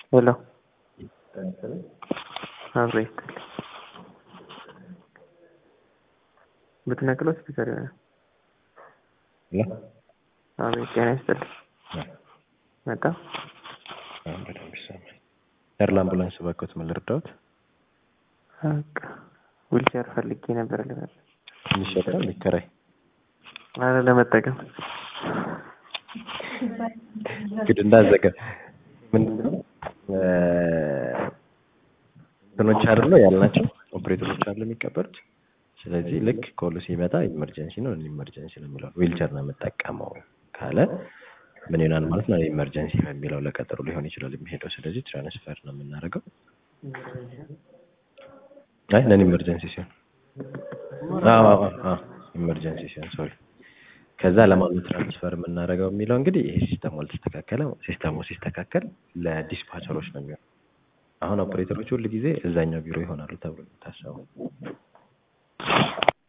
ሄሎ አብሮ ይስጥልኝ። ብትነቅለው ስፒከር ይሆናል። ሄሎ አቤት ጤና ይስጥልኝ። መጣ አሁን በደንብ ይሰማል። ኤርል አምቡላንስ እባክዎት ምን ልርዳዎት? በቃ ዊልቸር ፈልጌ ነበር ልበል። የሚሸጣል የሚከራይ አረ ለመጠቀም እንግዲህ እንዳዘገ ምንድነው እንትኖች አይደለ ያልናቸው ኦፕሬተሮች አሉ የሚቀበሉት። ስለዚህ ልክ ኮሉ ሲመጣ ኢመርጀንሲ ነው ኢመርጀንሲ ነው የሚለው ዊልቸር ነው የምጠቀመው ካለ ምን ይሆናል ማለት ነው? ኢመርጀንሲ በሚለው ለቀጠሮ ሊሆን ይችላል የሚሄደው። ስለዚህ ትራንስፈር ነው የምናደርገው። አይ ነን ኢመርጀንሲ ሲሆን አዎ አዎ አዎ ኢመርጀንሲ ሲሆን ሶሪ ከዛ ለማን ትራንስፈር የምናደርገው የሚለው እንግዲህ ይሄ ሲስተሙ አልተስተካከለ ሲስተሙ ሲስተካከል ለዲስፓቸሮች ነው የሚሆነው። አሁን ኦፕሬተሮች ሁል ጊዜ እዛኛው ቢሮ ይሆናሉ ተብሎ የሚታሰብ